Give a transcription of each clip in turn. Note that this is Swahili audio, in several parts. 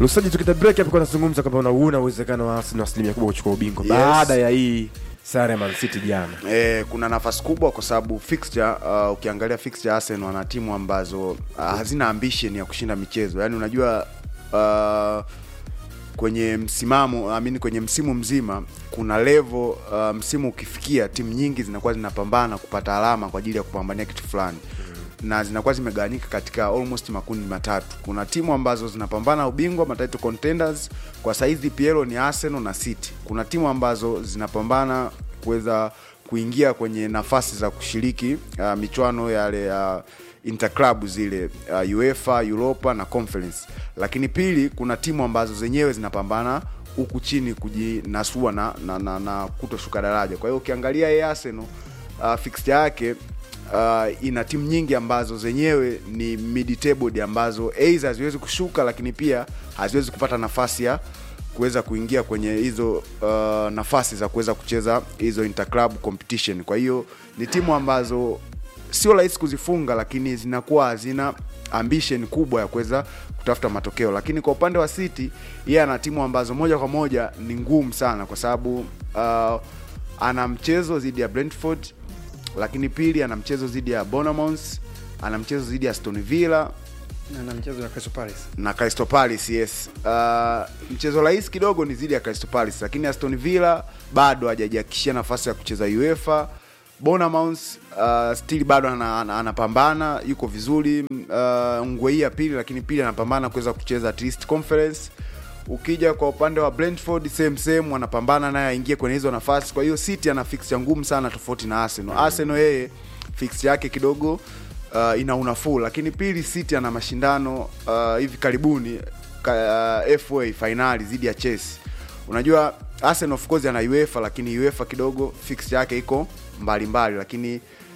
Lusaji, tukita break hapo, kwa nazungumza kwamba unauna uwezekano wa Arsenal asilimia kubwa kuchukua ubingwa Yes. baada ya hii sare ya Man City jana. E, kuna nafasi kubwa kwa sababu fixture uh, ukiangalia fixture Arsenal wana timu ambazo uh, hazina ambition ya kushinda michezo. Yaani unajua uh, kwenye msimamo I mean, kwenye msimu mzima kuna level uh, msimu ukifikia timu nyingi zinakuwa zinapambana kupata alama kwa ajili ya kupambania kitu fulani na zinakuwa zimegawanyika katika almost makundi matatu. Kuna timu ambazo zinapambana ubingwa matitle contenders, kwa saizi PL ni Arsenal na City. Kuna timu ambazo zinapambana kuweza kuingia kwenye nafasi za kushiriki uh, michuano yale ya uh, interclub zile uh, UEFA, Europa na Conference. Lakini pili, kuna timu ambazo zenyewe zinapambana huku chini kujinasua na, na, na, na kutoshuka daraja. Kwa hiyo ukiangalia yeye Arsenal uh, fixture yake uh, ina timu nyingi ambazo zenyewe ni mid table ambazo aidha haziwezi kushuka, lakini pia haziwezi kupata nafasi ya kuweza kuingia kwenye hizo uh, nafasi za kuweza kucheza hizo interclub competition. Kwa hiyo ni timu ambazo sio rahisi kuzifunga, lakini zinakuwa hazina ambition kubwa ya kuweza kutafuta matokeo. Lakini kwa upande wa City, yeye ana timu ambazo moja kwa moja ni ngumu sana, kwa sababu uh, ana mchezo dhidi ya Brentford, lakini pili ana mchezo dhidi ya Bournemouth, ana mchezo dhidi ya Aston Villa na na mchezo wa Crystal Palace. na Crystal Palace yes. Uh, mchezo rahisi kidogo ni dhidi ya Crystal Palace, lakini Aston Villa bado hajajihakikishia nafasi ya kucheza UEFA. Bournemouth uh, still bado ana- ana- anapambana, yuko vizuri uh, ngwe hii ya pili, lakini pili anapambana kuweza kucheza at least conference. Ukija kwa upande wa Brentford same same, wanapambana naye aingie kwenye hizo nafasi. Kwa hiyo City ana fixture ngumu sana tofauti na Arsenal. Arsenal yeye fixture yake kidogo uh, ina unafuu, lakini pili City ana mashindano uh, hivi karibuni ka, uh, FA finali dhidi ya Chelsea. Unajua Arsenal of course ana UEFA, lakini UEFA kidogo fixture yake iko mbali mbali, lakini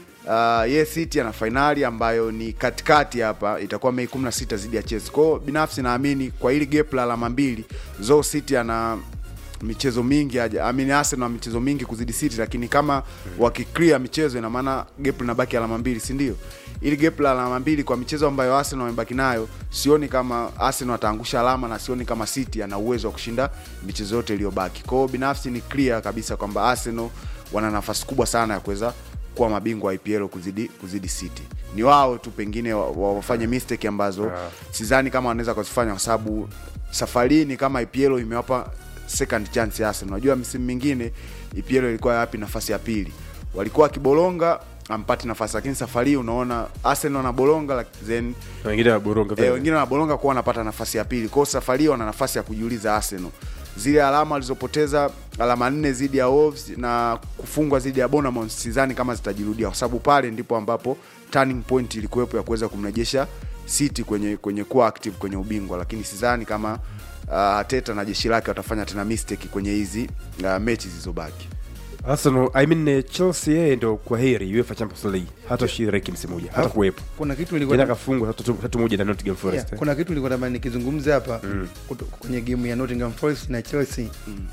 uh, ye City ana fainali ambayo ni katikati hapa, itakuwa Mei 16 dhidi ya Chelsea. Kwa hiyo binafsi naamini kwa hili gap la alama mbili, zo City ana michezo mingi aja I mean Arsenal ana michezo mingi kuzidi City, lakini kama wakiclear michezo, ina maana gap linabaki alama mbili, si ndio? Ili gap la alama mbili kwa michezo ambayo Arsenal wamebaki nayo, sioni kama Arsenal ataangusha alama na sioni kama City ana uwezo wa kushinda michezo yote iliyobaki. Kwa hiyo binafsi ni clear kabisa kwamba Arsenal wana nafasi kubwa sana ya kuweza kuwa mabingwa wa IPL kuzidi kuzidi City. Ni wao tu pengine wa- wa- wafanye mistake ambazo Yeah. sidhani kama wanaweza kuzifanya kwa sababu safari hii ni kama IPL imewapa second chance ya Arsenal. Unajua msimu mingine IPL ilikuwa yapi nafasi ya pili, walikuwa wakibolonga ampati nafasi, lakini safari hii unaona Arsenal wanabolonga like, then Na wengine wa Boronga eh, vile. wengine wanabolonga kuwa wanapata nafasi ya pili. Kwa hiyo safari hii wana nafasi ya kujiuliza Arsenal, zile alama walizopoteza alama nne dhidi ya Wolves na kufungwa dhidi ya Bournemouth, sidhani kama zitajirudia, kwa sababu pale ndipo ambapo turning point ilikuwepo ya kuweza kumrejesha City kwenye kwenye kuwa active kwenye ubingwa, lakini sidhani kama uh, Arteta na jeshi lake watafanya tena mistake kwenye hizi uh, mechi zilizobaki. Arsenal, I mean eh, Chelsea yeye ndo kwa heri UEFA Champions League. Hata shiriki msimu moja, hata Alafu, kuwepo. Kuna kitu Jana nilikuwa kafungwa tatu tatu moja na Nottingham Forest. yeah, eh. kuna kitu nilikuwa natamani nikizungumza hapa kuto- kwenye game ya Nottingham Forest na Chelsea.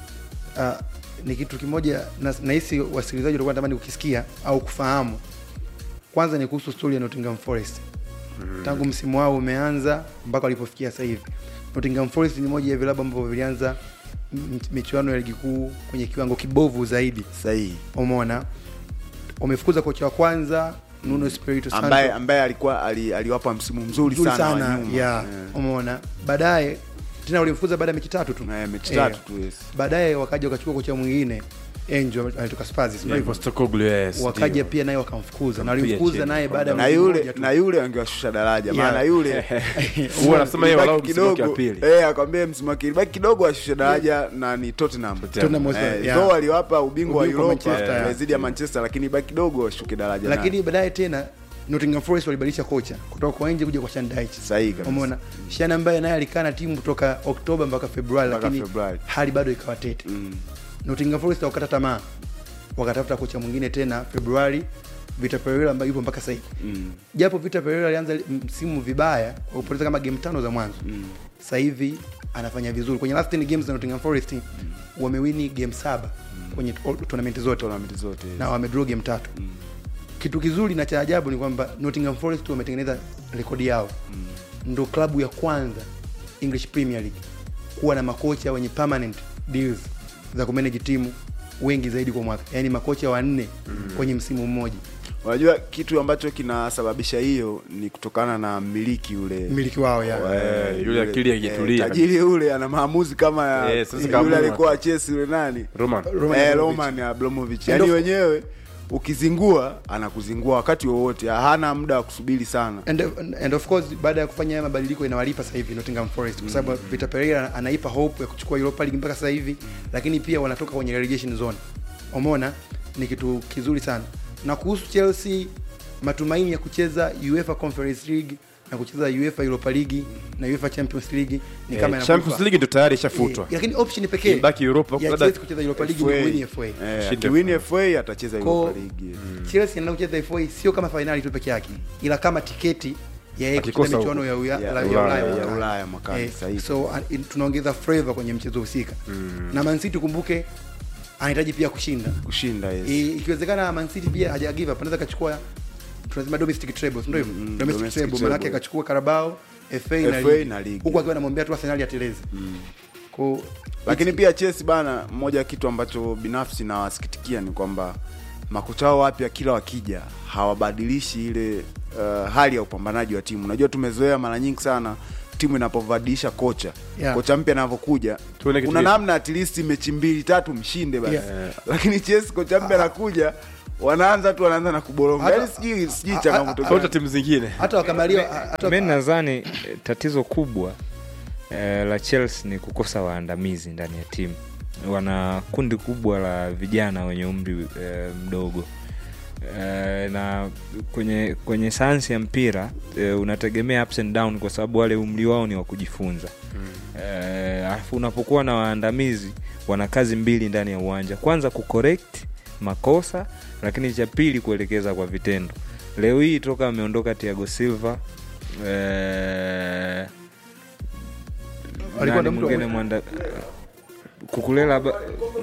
Ah, ni kitu kimoja na- nahisi wasikilizaji walikuwa natamani kukisikia au kufahamu. Kwanza ni kuhusu story ya Nottingham Forest. Tangu msimu wao umeanza mpaka walipofikia sasa hivi. Nottingham Forest ni moja ya vilabu ambavyo vilianza m- michuano ya ligi kuu kwenye kiwango kibovu zaidi. Sahihi, Umeona? Wamefukuza kocha wa kwanza Nuno Espirito Santo ambaye ambaye alikuwa ali, aliwapa msimu mzuri, nzuri sana, sana, wa nyuma yeah. Eh. Umeona, baadaye tena walimfukuza baada ya mechi tatu tu Eh, mechi Eh, tatu tu yes. baadaye wakaja wakachukua kocha mwingine Angel alitoka Spurs sio Yeah, hivyo? Postecoglou, yes, wakaja ndio. pia naye wakamfukuza na Kampiga walimfukuza chini. naye baada ya na mwezi yule mmoja tu. na yule angewashusha daraja Yeah. maana yule Huwa anasema yeye walau ilibaki msimu wake wa kidogo pili. eh, akwambia msimu wake ilibaki kidogo ashushe daraja na ni Tottenham Tottenham Hotspur, eh, yeah. though aliwapa ubingwa wa Ubingwa wa Europa Manchester, eh, yeah. dhidi ya Manchester lakini ibaki kidogo washuke daraja lakini naye. baadaye tena Nottingham Forest walibadilisha kocha kutoka kwa nje kuja kwa Sean Dyche Sahihi kabisa. umeona Sean ambaye naye alikaa na timu kutoka Oktoba mpaka Februari Mpaka lakini Februari. hali bado ikawa tete Mm. Nottingham Forest wakata tamaa wakatafuta kocha mwingine tena Februari Vita Pereira ambaye yupo mpaka sasa hivi Mm. japo Vita Pereira alianza msimu vibaya kwa kupoteza kama game tano za mwanzo Mm. sasa hivi anafanya vizuri kwenye last 10 games za Nottingham Forest wamewini game saba kwenye all- tournament zote Tournament zote yes. na wamedraw game tatu kitu kizuri na cha ajabu ni kwamba Nottingham Forest wametengeneza rekodi yao ndo klabu ya kwanza English Premier League kuwa na makocha wenye permanent deals za kumanage timu wengi zaidi kwa mwaka yaani makocha wanne kwenye msimu mmoja unajua kitu ambacho kinasababisha hiyo ni kutokana na mmiliki ule mmiliki wao ya Eh, yule akili akitulia. eh, tajiri ule ana maamuzi kama ya Eh, sasa yule kaamua. alikuwa Chelsea yule nani Roman. Roman eh, Abramovich. Roman Abramovich And yani of- wenyewe ukizingua anakuzingua wakati wowote hana muda wa kusubiri sana and, and of course baada ya kufanya haya mabadiliko inawalipa sasa hivi Nottingham Forest kwa sababu Vitor Pereira anaipa hope ya kuchukua Europa League mpaka sasa hivi, lakini pia wanatoka kwenye relegation zone. Umeona, ni kitu kizuri sana. Na kuhusu Chelsea, matumaini ya kucheza UEFA Conference League na kucheza UEFA Europa League na UEFA Champions League ni kama Eh, inakufa. Champions League ndo tayari ishafutwa Eh, lakini option pekee Ibaki Europa, ya labda- Chelsea kucheza Europa League ni win FA. Eh, Shinde akiwin FA atacheza Ko- Europa League Chelsea anaenda kucheza FA sio kama fainali tu peke yake, ila kama tiketi ya yeye Akikosa kucheza michuano huko. ya, uya, Ya la- ya Ulaya, Ulaya ya mwakani. Ulaya mwakani, Eh, sahihi. so uh, in- tunaongeza flavor kwenye mchezo husika na Man City kumbuke anahitaji pia kushinda kushinda yes. I- ikiwezekana Man City pia haja give up anaweza akachukua tunasema domestic treble si ndio hivyo Mm, domestic domestic treble maana yake treble. akachukua Carabao FA, na FA ligi na ligi. huku akiwa anamwambia tu Arsenal ateleze kwa lakini pia Chelsea bana, moja ya kitu ambacho binafsi nawasikitikia ni kwamba makocha wao wapya kila wakija hawabadilishi ile uh, hali ya upambanaji wa timu. Unajua tumezoea mara nyingi sana timu inapovadilisha kocha Yeah. kocha mpya anavyokuja Tuone kitu kuna gani. namna at least mechi mbili tatu mshinde basi Yeah. lakini Chelsea kocha mpya anakuja wanaanza tu wanaanza na kuboronga Hata- yani sijui sijui a- changamoto a- gani. tofauti na timu zingine hata wakamalia hata mi nadhani eh, tatizo kubwa eh, la Chelsea ni kukosa waandamizi ndani ya timu. Wana kundi kubwa la vijana wenye umri eh, mdogo eh, na kwenye kwenye sayansi ya mpira eh, unategemea ups and down kwa sababu wale umri wao ni wa kujifunza eh, alafu unapokuwa na waandamizi wana kazi mbili ndani ya uwanja kwanza kucorrect makosa lakini cha pili kuelekeza kwa vitendo leo hii toka ameondoka tiago silva eh, Alikuwa nani na mtu wa- mwingine mwanda kukulela ba-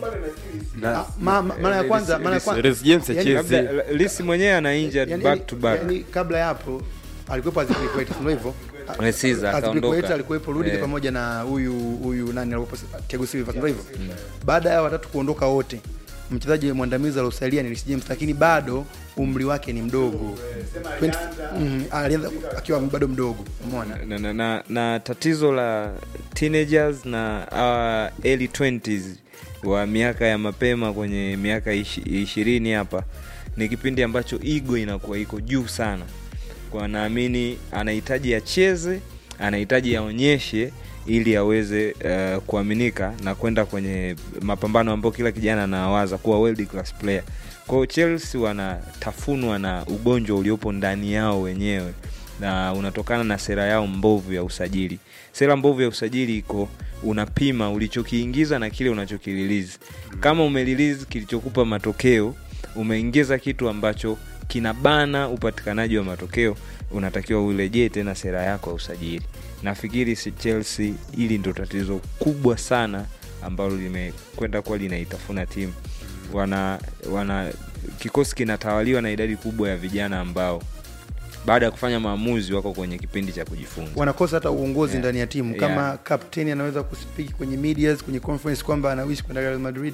Na- ma- ma- mara ya kwanza mara ya kwanza Residence ya Yani, Chelsea. labda lisi mwenyewe ana injured yani, back to back yani, kabla ya hapo alikuwepo Azpilicueta ndio hivyo Eh, Caesar, Azpilicueta akaondoka. alikuwepo Rudiger Eh. pamoja na huyu huyu nani alikuwepo Thiago Silva ndio hivyo baada ya watatu kuondoka wote mchezaji mwandamizi aliosalia ni Reece James lakini bado umri wake ni mdogo 20 mm, alianza akiwa bado mdogo umeona na, na, na, na tatizo la teenagers na uh, early 20s wa miaka ya mapema kwenye miaka ishi- ishirini hapa ni kipindi ambacho ego inakuwa iko juu sana kwa naamini anahitaji acheze anahitaji aonyeshe ili aweze uh, kuaminika na kwenda kwenye mapambano ambayo kila kijana anawaza kuwa world class player kwao chelsea wanatafunwa na ugonjwa uliopo ndani yao wenyewe na unatokana na sera yao mbovu ya usajili sera mbovu ya usajili iko unapima ulichokiingiza na kile unachokililizi kama umelilizi kilichokupa matokeo umeingiza kitu ambacho kinabana upatikanaji wa matokeo unatakiwa urejee tena sera yako ya usajili nafikiri si chelsea hili ndo tatizo kubwa sana ambalo limekwenda kuwa linaitafuna timu wana wana kikosi kinatawaliwa na idadi kubwa ya vijana ambao baada ya kufanya maamuzi wako kwenye kipindi cha kujifunza wanakosa hata uongozi Yeah. ndani ya timu Yeah. kama kapteni anaweza kuspiki kwenye medias kwenye conference kwamba anawishi kwenda Real Madrid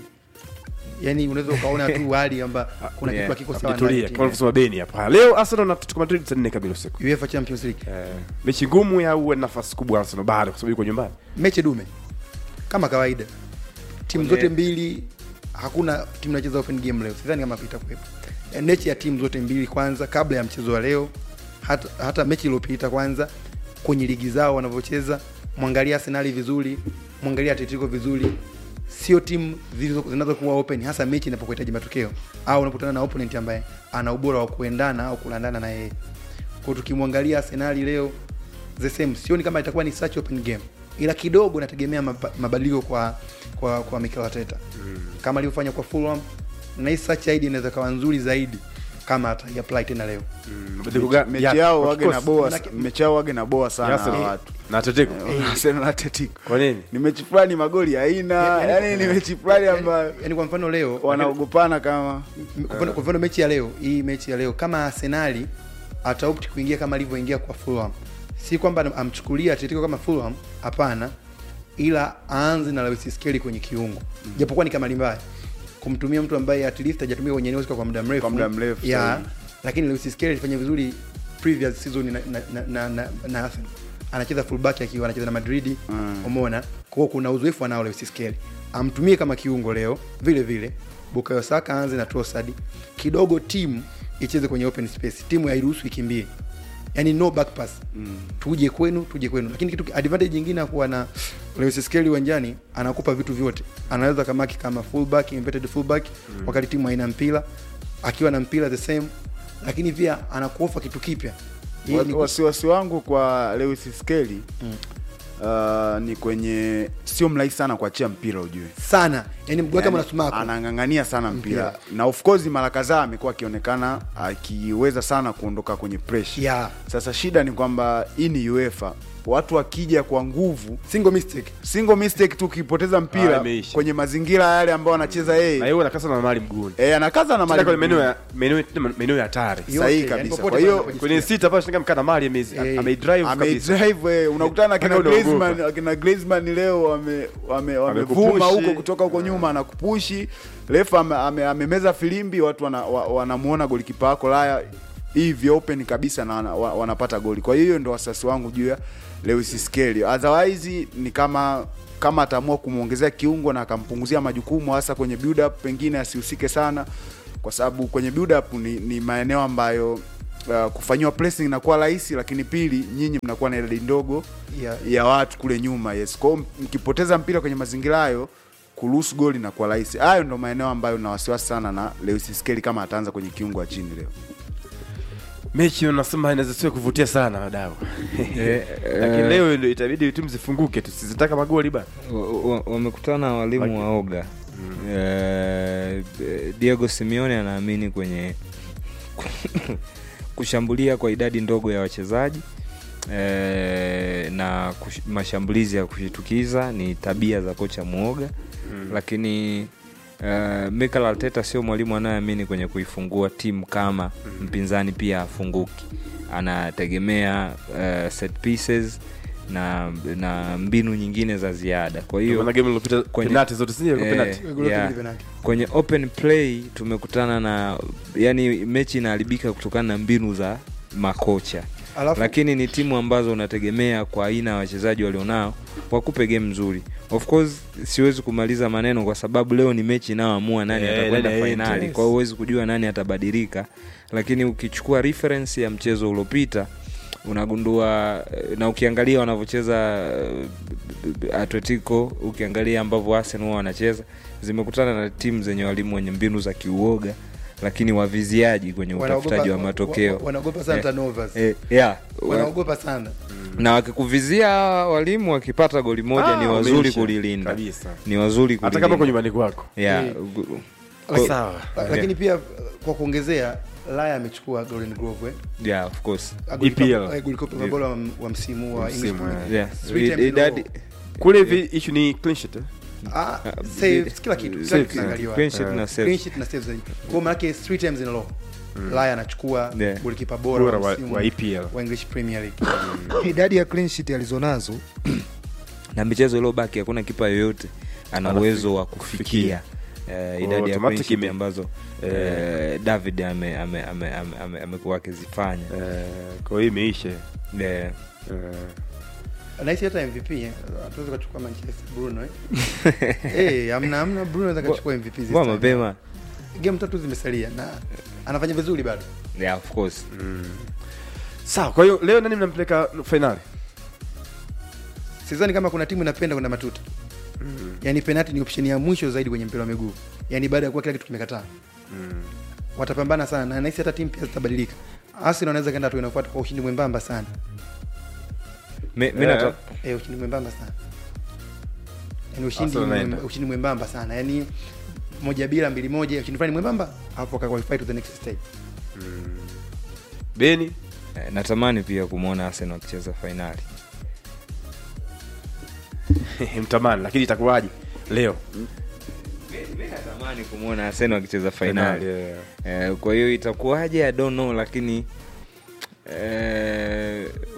yani unaweza ukaona tu hali kwamba kuna Yeah. kitu hakiko sawa ndani ya Tulia, timu. kama kusema beni hapa leo arsenal na atletico madrid saa nne kamili usiku UEFA Champions League Eh, mechi ngumu ya uwe nafasi kubwa arsenal bado kwa sababu yuko nyumbani mechi dume kama kawaida timu Kwenye- zote mbili hakuna timu inacheza open game leo sidhani kama itakuwepo Eh, mechi ya timu zote mbili kwanza kabla ya mchezo wa leo hata, hata mechi iliyopita kwanza kwenye ligi zao wanavyocheza mwangalia arsenali vizuri mwangalia atletico vizuri sio timu zilizo- zinazokuwa open hasa mechi inapokuhitaji matokeo au unapokutana na opponent ambaye ana ubora wa kuendana au kulandana na yeye kwa tukimwangalia arsenali leo the same sioni kama itakuwa ni such open game ila kidogo nategemea maba- mabadiliko kwa kwa kwa Mikel Arteta mm. kama alivyofanya kwa Fulham na hii such idea inaweza kawa nzuri zaidi kama ataiapply tena leo Mabadiliko ga- mechi ya- yao kwa wage na kikosi. boa Manake- mechi yao wage na boa sana Ya hawa Arsenal. watu na atletico Arsenal na Atletico kwa nini ni mechi fulani magoli haina Yani- yani ni mechi fulani ambayo yani kwa mfano leo wanaogopana kama m- kwa mfano- kwa mfano mechi ya leo hii mechi ya leo kama Arsenali ataopt kuingia kama alivyoingia kwa Fulham si kwamba am- amchukulia Atletico kama Fulham hapana ila aanze na Lewis Skelly kwenye kiungo japokuwa ni kama mbaya kumtumia mtu ambaye at least hajatumia kwenye eneo kwa muda mrefu Kwa muda mrefu, ya sahihi. lakini Lewis Skelly alifanya vizuri previous season na na, na, na, na, na Arsenal anacheza fullback akiwa anacheza na Madrid Mm. umeona kwa hiyo kuna uzoefu anao Lewis Skelly amtumie kama kiungo leo vile vile Bukayo Saka aanze na Trossard kidogo timu icheze kwenye open space timu hairuhusu ikimbie yani no back pass mm. tuje kwenu tuje kwenu lakini kitu advantage nyingine ya kuwa na Lewis Skelly uwanjani anakupa vitu vyote anaweza kamaki kama fullback inverted fullback mm. wakati timu haina mpira akiwa na mpira the same lakini pia anakuofa kitu kipya Hii ni- Wa- wasiwasi wangu kwa Lewis Skelly uh, ni kwenye sio mrahisi sana kuachia mpira ujue sana yani mguu wake Yani, mnasumako anang'ang'ania sana mpira. Mpira. na of course mara kadhaa amekuwa akionekana akiweza sana kuondoka kwenye pressure Yeah. sasa shida ni kwamba hii ni UEFA watu wakija kwa nguvu single mistake single mistake tu ukipoteza Ah, mpira imeisha. kwenye mazingira yale ambayo anacheza na yeye hiyo anakasa na mali mguuni eh, anakaza na tena kwenye mali maeneo ya maeneo maeneo ya hatari Yote, sahihi yani kabisa. popote Kwa hiyo, pale anapojisikia. kwenye sita pale shanga mkana mali amezi Eh, ameidrive kabisa amedrive eh, unakutana na kina Mpaka unaogopa. Griezmann akina Griezmann leo wame wame wamevuma Amekupushi. huko kutoka huko nyuma anakupushi refa ame, ame, amemeza filimbi watu wana, wa, wanamuona golikipa wako laya hivi open kabisa na wana, wa- wanapata goli kwa hiyo ndo wasasi wangu juu ya Lewis Skelly otherwise ni kama kama ataamua kumwongezea kiungo na akampunguzia majukumu hasa kwenye build up pengine asihusike sana kwa sababu kwenye build up ni, ni maeneo ambayo uh, kufanyiwa pressing inakuwa rahisi lakini pili nyinyi mnakuwa na idadi ndogo Yeah. ya watu kule nyuma yes kwao mkipoteza mpira kwenye mazingira hayo kuruhusu goli inakuwa rahisi hayo ndo maeneo ambayo na wasiwasi sana na Lewis Skelly kama ataanza kwenye kiungo wa chini leo mechi unasema inaweza sio kuvutia sana wadau lakini eh, leo ndio itabidi timu zifunguke tusizitaka magoli bana wa- wa- wamekutana walimu wa oga Eh, Diego Simeone anaamini kwenye kushambulia kwa idadi ndogo ya wachezaji eh, na kush, mashambulizi ya kushitukiza ni tabia za kocha mwoga lakini Uh, Mikel Arteta sio mwalimu anayeamini kwenye kuifungua timu kama mpinzani pia afunguki. Anategemea uh, set pieces na na mbinu nyingine za ziada. Kwa hiyo maana game iliyopita kwenye- penalty zote si Eh, penalty Goli lote yeah. ni penalty. kwenye open play tumekutana na yani mechi inaharibika kutokana na mbinu za makocha Alafu- lakini ni timu ambazo unategemea kwa aina ya wachezaji walionao wakupe game nzuri of course siwezi kumaliza maneno kwa sababu leo ni mechi inayoamua nani Eh, atakwenda nani fainali aende, kwa hiyo huwezi kujua nani atabadilika lakini ukichukua reference ya mchezo uliopita unagundua eh, na ukiangalia wanavyocheza eh, atletico ukiangalia ambavyo arsenal huwa wanacheza zimekutana na timu zenye walimu wenye mbinu za kiuoga lakini waviziaji kwenye utafutaji wa Wanaogopa- matokeo wa- wanaogopa sana Eh, turnovers. eh, yeah. wanaogopa sana na wakikuvizia walimu wakipata goli moja Ah, ni wazuri umeisha. kulilinda Kabisa. ni wazuri hata kulilinda kama kwa nyumbani kwako yeah. Eh. gu- Lakini- sawa La- lakini pia uh, kwa kuongezea Laya amechukua Golden Glove eh? yeah, of course Golikipa- EPL. eh, golikipa bora wa, wa msimu wa Msimu, English eh. Premier yeah. Three times in a Idadi- row. kule hivi issue ni clean sheet eh? Ah, saves, kila kitu kila Saves, kitu eh. kinaangaliwa. Clean sheet na Clean saves. sheet na saves zaidi. Kwa maana yake three times in a row Laya anachukua Yeah. golikipa bora Bora wa wa- msimu wa EPL. wa English Premier League idadi ya clean sheet alizonazo na michezo iliyobaki hakuna kipa yoyote ana Anafika- uwezo wa kufikia eh, idadi ya clean automatic sheet ime- ambazo eh, david amekuwa ame, ame, ame, ame, amekuwa akizifanya Eh, kwa hiyo imeisha Eh, Eh, nahisi hata MVP eh, hatuwezi kuchukua Manchester Bruno eh eh amna amna Bruno anaweza kuchukua MVP this kwa time. mapema game tatu zimesalia na anafanya vizuri bado yeah, of course sawa kwa hiyo leo nani mnampeleka fainali sidhani kama kuna timu inapenda kwenda matuta yaani penalti ni option ya mwisho zaidi kwenye mpira wa miguu yaani baada ya kuwa kila kitu kimekataa watapambana sana na nahisi hata timu pia zitabadilika Arsenal wanaweza kaenda hatua inayofuata kwa ushindi mwembamba sana Mi- mi Eh. nata- eh, ushindi mwembamba sana yaani ushindi Arsenal wanaenda. mwem- ushindi mwembamba sana yaani moja bila mbili moja ushindi fulani mwembamba alafu wakaqualify to the next stage beni eh, natamani pia kumwona arsenal akicheza fainali mtamani lakini itakuwaje leo mi natamani kumwona arsenal akicheza fainali yeah. eh, kwa hiyo itakuwaje i don't know lakini eh,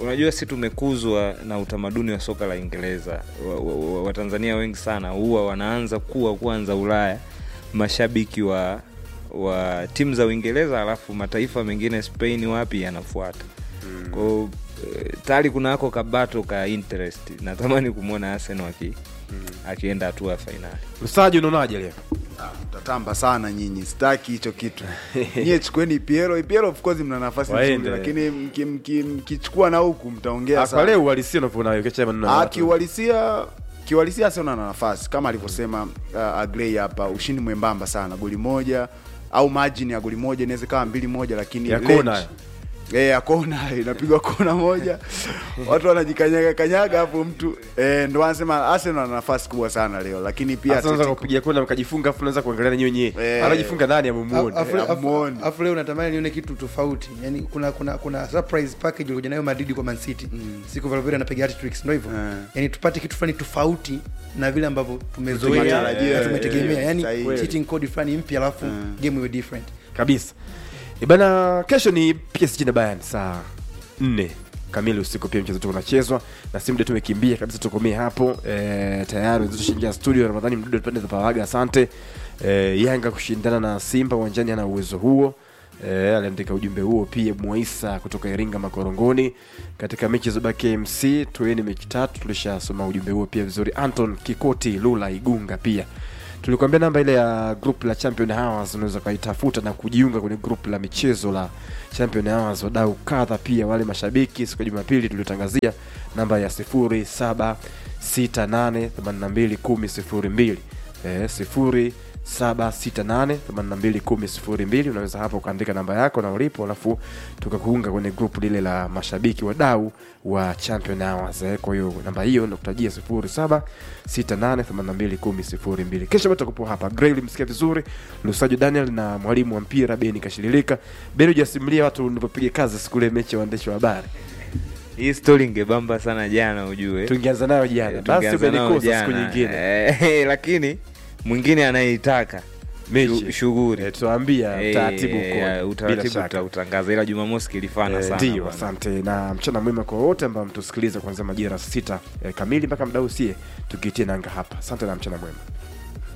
unajua si tumekuzwa na utamaduni wa soka la Uingereza. Watanzania wa, wa Watanzania wengi sana huwa wanaanza kuwa kwanza Ulaya mashabiki wa wa timu za Uingereza, alafu mataifa mengine Spain wapi yanafuata mm. kwao eh, tayari kuna ako kabato ka interest natamani kumwona Arsenal aki, akienda hatua ya fainali. Lusaji, unaonaje leo? tatamba sana nyinyi sitaki hicho kitu nyie chukueni piero piero of course mna nafasi Waende. nzuri lakini mki- mki- mkichukua na huku mtaongea Ah, Kwa sana leo uhalisia unavyoona wewe, ukiacha maneno ya Ah, watu. kiuhalisia kiuhalisia sio na nafasi kama alivyosema uh, Agrey hapa ushindi mwembamba sana goli moja au margin ya goli moja inaweza kawa mbili moja lakini Ya range- kona. Eh, ya kona inapigwa kona moja watu wanajikanyaga kanyaga hapo mtu eh, ndo anasema Arsenal ana nafasi kubwa sana leo lakini pia Sasa unaweza Atletico- kupiga kona mkajifunga, afu unaweza kuangalia na nyinyi wenyewe. Eh. Anajifunga nani amumuone? Afu- Eh, afu- amuone. afu leo natamani nione kitu tofauti yani kuna kuna kuna surprise package ilikuja nayo Madrid kwa Man City siku Valverde anapiga hat-tricks ndio hivyo Eh. yani tupate kitu fulani tofauti na vile ambavyo tumezoea Tumetarajia, na tumetegemea eh, yani sahihi. cheating code fulani mpya alafu game iwe different kabisa ibana kesho ni PSG na Bayern saa nne kamili usiku pia mchezo tu unachezwa na si muda tumekimbia kabisa tukomee hapo e, tayari wenzetu shingia studio ramadhani mdudu pande za pawaga asante e, yanga kushindana na simba uwanjani ana uwezo huo e, aliandika ujumbe huo pia mwaisa kutoka iringa makorongoni katika mechi za KMC tueni mechi tatu tulishasoma ujumbe huo pia vizuri anton kikoti lula igunga pia tulikuambia namba ile ya group la champion hours unaweza ukaitafuta na kujiunga kwenye group la michezo la champion hours wadau kadha pia wale mashabiki siku ya jumapili tuliotangazia namba ya 0768821002 eh, 0768821002 unaweza hapo ukaandika namba yako na ulipo alafu tukakuunga kwenye group lile la mashabiki wadau wa champion hours eh. kwa hiyo namba hiyo nakutajia 0768821002 kesho bado tutakupo hapa Gray ulimsikia vizuri Lusajo Daniel na mwalimu wa mpira Beni Kashililika Beni hujasimulia watu ulivyopiga kazi siku ile mechi ya waandishi wa habari Hii story ingebamba sana jana ujue. tungeanza nayo jana basi Tungeanza nao umenikosa siku jana. nyingine Eh, lakini mwingine anayeitaka mechi shu- shughuli eh, tuambia Eh, utaratibu eh, ukoje bila utaratibu shaka tutautangaza ila jumamosi kilifana Eh, sana ndio bwana. asante na mchana mwema kwa wote ambao mtusikiliza kuanzia majira sita eh, kamili mpaka mdau sie tukiitie nanga hapa asante na mchana mwema